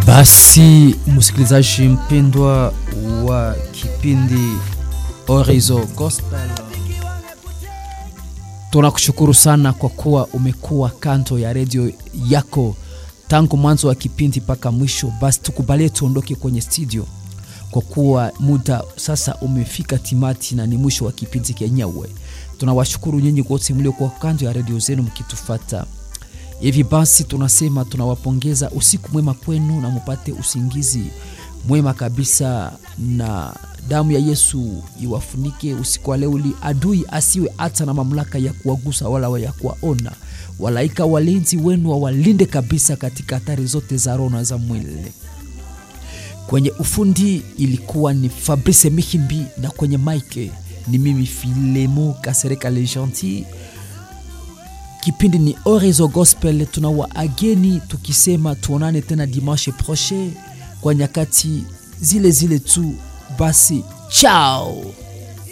Basi msikilizaji mpendwa wa kipindi Orizo Gospel, tunakushukuru sana kwa kuwa umekuwa kando ya redio yako tangu mwanzo wa kipindi mpaka mwisho. Basi tukubalie tuondoke kwenye studio kwa kuwa muda sasa umefika timati na ni mwisho wa kipindi kenyewe. Tunawashukuru nyinyi wote mliokuwa kando ya redio zenu mkitufata. Hivi basi tunasema tunawapongeza, usiku mwema kwenu na mupate usingizi mwema kabisa, na damu ya Yesu iwafunike usiku wa leo, ili adui asiwe hata na mamlaka ya kuwagusa wala ya kuwaona. Walaika walinzi wenu wawalinde kabisa katika hatari zote za roho na za mwili. Kwenye ufundi ilikuwa ni Fabrice Mihimbi na kwenye mike ni mimi Filemo Kasereka Le Gentil. Kipindi ni Orizo Gospel, tuna waageni tukisema tuonane tena dimanche prochain kwa nyakati zile zile tu. Basi chao.